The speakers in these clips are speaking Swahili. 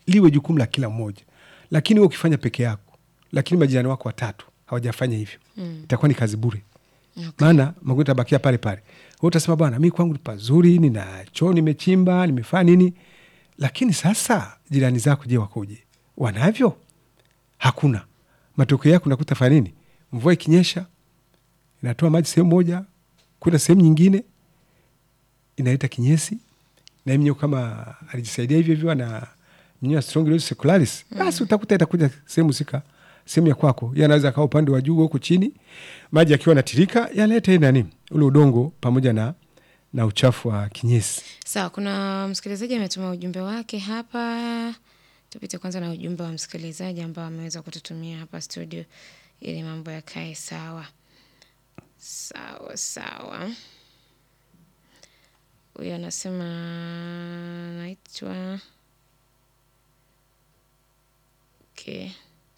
liwe jukumu la kila mmoja, lakini wewe ukifanya peke yako, lakini majirani wako watatu hawajafanya hivyo Mm. itakuwa ni kazi bure Okay. maana magonjwa tabakia pale pale. Wewe utasema bwana, mi kwangu ni pazuri, nina choo nimechimba, nimefanya nini, lakini sasa jirani zako je, wakoje? Wanavyo? Hakuna. Matokeo yake unakuta fanya nini? Mvua ikinyesha inatoa maji sehemu moja kwenda sehemu nyingine, inaleta kinyesi, na mnyo kama alijisaidia hivyo hivyo na mnyo Strongylosis secularis, basi utakuta itakuja sehemu sika sehemu ya kwako, yeye anaweza akawa upande wa juu huku chini, maji akiwa natirika yaleta ile nani ule udongo pamoja na na uchafu wa kinyesi. Sawa, kuna msikilizaji ametuma ujumbe wake hapa. Tupite kwanza na ujumbe wa msikilizaji ambao ameweza kututumia hapa studio ili mambo yakae sawa sawa sawa. Huyu anasema naitwa okay.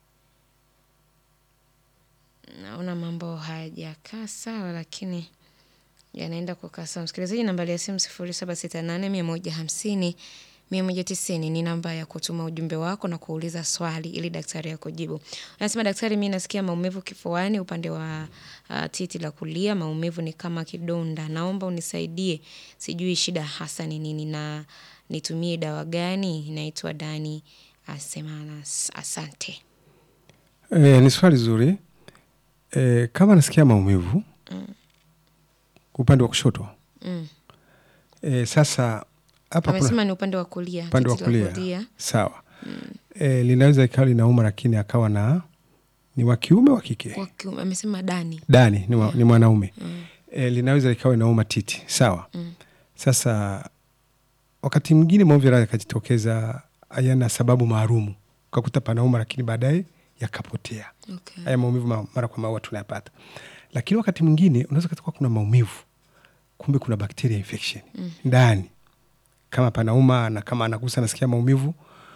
Naona mambo hayajakaa sawa, lakini yanaenda kukaa sawa. Msikilizaji, nambari ya simu sifuri saba sita nane mia moja hamsini mia moja tisini ni namba ya kutuma ujumbe wako na kuuliza swali ili daktari akujibu. Anasema daktari, mi nasikia maumivu kifuani upande wa uh, titi la kulia, maumivu ni kama kidonda, naomba unisaidie, sijui shida hasa ni nini na nitumie dawa gani? Naitwa Dani Asemana, asante. E, ni swali zuri. E, kama nasikia maumivu upande wa kushoto Mm. e, sasa hapa kuna Amesema ni upande wa kulia, upande wa titi la kulia sawa. E, linaweza ikawa linauma, lakini akawa na ni wa kiume wa kike Wa kiume, amesema Dani. dani ni, wa, ni mwanaume e, linaweza likawa inauma titi sawa. Mm. Sasa wakati mwingine maumivu yanaweza yakajitokeza hayana sababu maalumu, ukakuta panauma, lakini baadaye yakapotea. Okay. Haya maumivu ma- mara kwa mara tunayapata, lakini wakati mwingine unaweza kukuta kuna maumivu, kumbe kuna bacteria infection ndani, kama panauma na kama anagusa anasikia maumivu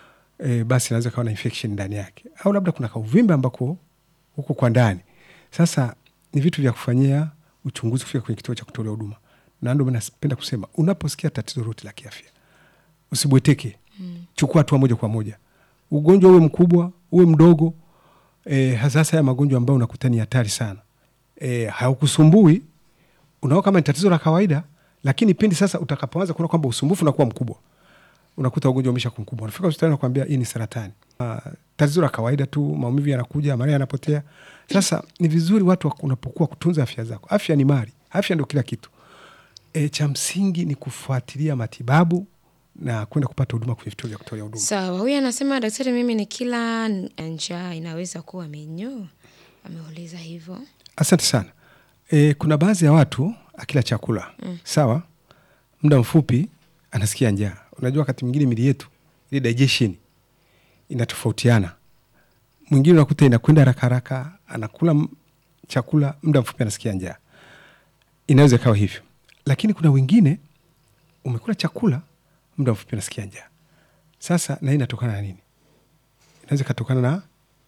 e, basi inaweza kawa na infection ndani yake, au labda kuna kauvimbe ambako huko kwa ndani. Sasa ni vitu vya kufanyia uchunguzi kufika kwenye kituo cha kutolea huduma, na ndio maana napenda kusema unaposikia tatizo lolote la kiafya usibweteke, chukua hatua moja kwa moja. Ugonjwa uwe mkubwa uwe mdogo, e, hasa hasa ya magonjwa ambayo unakuta ni hatari sana, e, haukusumbui unao kama ni tatizo la kawaida, lakini pindi sasa utakapoanza kuona kwamba usumbufu unakuwa mkubwa, unakuta ugonjwa umesha kuwa mkubwa, unafika hospitali nakwambia hii ni saratani. Uh, tatizo la kawaida tu, maumivu yanakuja, mara yanapotea. Sasa ni vizuri watu wak- unapokuwa kutunza afya zako. Afya ni mali, afya ndio kila kitu. E, cha msingi ni kufuatilia matibabu na kwenda kupata huduma kwenye vituo vya kutolea huduma. Sawa, huyu anasema daktari, mimi ni kila njaa inaweza kuwa minyoo. Ameuliza hivyo. Asante sana. E, kuna baadhi ya watu akila chakula sawa, muda mfupi anasikia njaa. Unajua, wakati mwingine mili yetu ile digestion inatofautiana. Mwingine unakuta inakwenda haraka haraka, anakula m- chakula muda mfupi anasikia njaa, inaweza ikawa hivyo. Lakini kuna wengine umekula chakula muda mfupi anasikia njaa. Sasa na hii inatokana na nini? Inaweza ikatokana na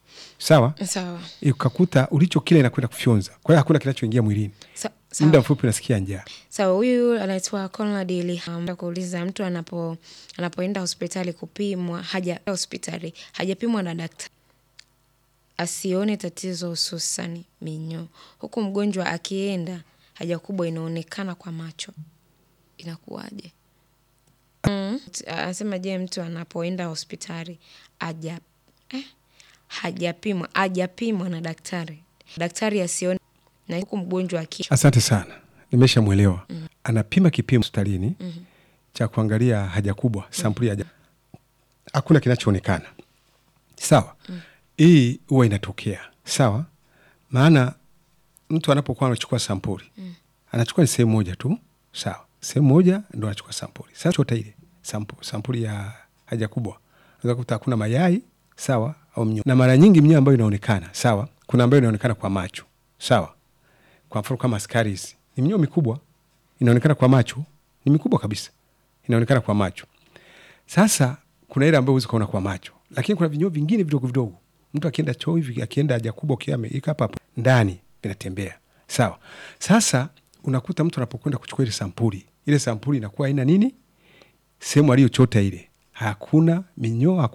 sawa Sawa. ukakuta ulicho kile inakwenda kufyonza, kwa hiyo hakuna kinachoingia mwilini, Sa- muda Sawa. mfupi unasikia njaa. Sawa, huyu anaitwa Conrad Iliham kuuliza mtu anapo anapoenda hospitali kupimwa haja hospitali hajapimwa na daktari asione tatizo hususani minyoo, huku mgonjwa akienda haja kubwa inaonekana kwa macho, inakuwaje? Mm. Anasema je, mtu anapoenda hospitali aja eh, hajapimwa hajapimwa na daktari, daktari asione na huku mgonjwa aki Asante sana, nimeshamwelewa. Anapima kipimo hospitalini cha kuangalia haja kubwa, sampuli ya haja, hakuna kinachoonekana. Sawa, hii huwa inatokea. Sawa, maana mtu anapokuwa anachukua sampuli anachukua ni sehemu moja tu. Sawa, sehemu moja ndo anachukua sampuli. Sasa chota ile sampu, sampuli ya haja kubwa, unaweza kukuta hakuna mayai sawa, au mnyoo, na mara nyingi mnyoo ambayo inaonekana sawa, kuna ambayo inaonekana kwa macho sawa kwa mfano kama askaris ni minyoo mikubwa inaonekana kwa macho, ni mikubwa kabisa, inaonekana kwa macho. Sasa kuna ile ambayo huwezi kuona kwa macho, lakini kuna vinyoo vingine vidogo vidogo, mtu akienda choo hivi, akienda haja kubwa, ukiwa ameika hapa hapo ndani vinatembea. Sawa. Sasa unakuta mtu anapokwenda kuchukua ile sampuli, ile sampuli inakuwa haina nini, sehemu aliyochota ile hakuna minyoo, hakuna